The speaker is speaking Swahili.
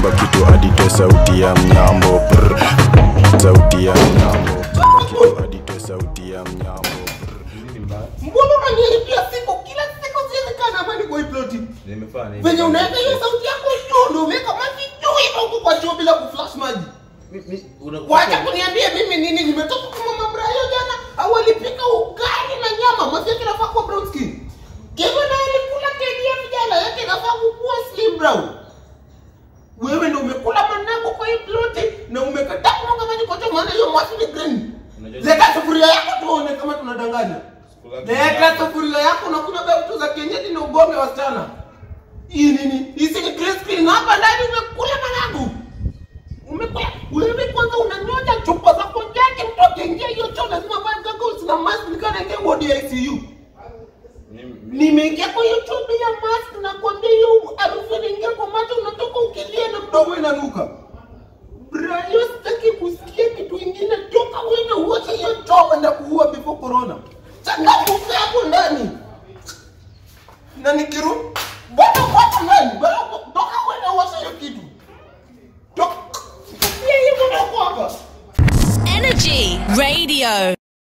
chimba kitu aditoe sauti ya mnyambo Brr. sauti ya mnyambo chimba kitu aditoe sauti ya mnyambo mbona unaniharibia siku kila siku siwezi kaa na amani kwa hii ploti Nimefanya nini? venye unaweka hiyo sauti yako juu ndio umeweka maji juu hivyo huko kwa choo bila kuflash maji Mi- mi- una- wacha kuniambia mimi nini nimetoka kwa mama Brayo jana au alipika ugali na nyama mwasi yake inafaa kuwa brown skin Kevin naye alikula KDF jana yake inafaa kuwa slim brown wewe ndio umekula manago kwa hii ploti na umekataa kumwaga maji kwa choo maana hiyo mwasi ni green Unajua- leta sufuria yako tuone kama tunadanganya Sikula- leta sufuria yako unakunywa vitu za kienyeji na ugombe wasichana hii nini hizi ni green screen hapa ndani umekula managu umekula wewe kwanza unanyoja chupa za konjaki mtu akiingia hiyo choo lazima vae goggles na mask nikana ingia ward ya ICU Mimi- nimeingia kwa hiyo choo bila mask na kuambia hiyo harufu inaingia kwa macho unatoka ukilia na mdomo inanuka Brayo sitaki kusikia kitu ingine toka wewe na uache hiyo choo kwenda kuua before corona changamuka hapo ndani na nikiru bwana watu nani bwana toka wewe na uache hiyo kitu toka Sikia hiyo mwana hapa Energy Radio.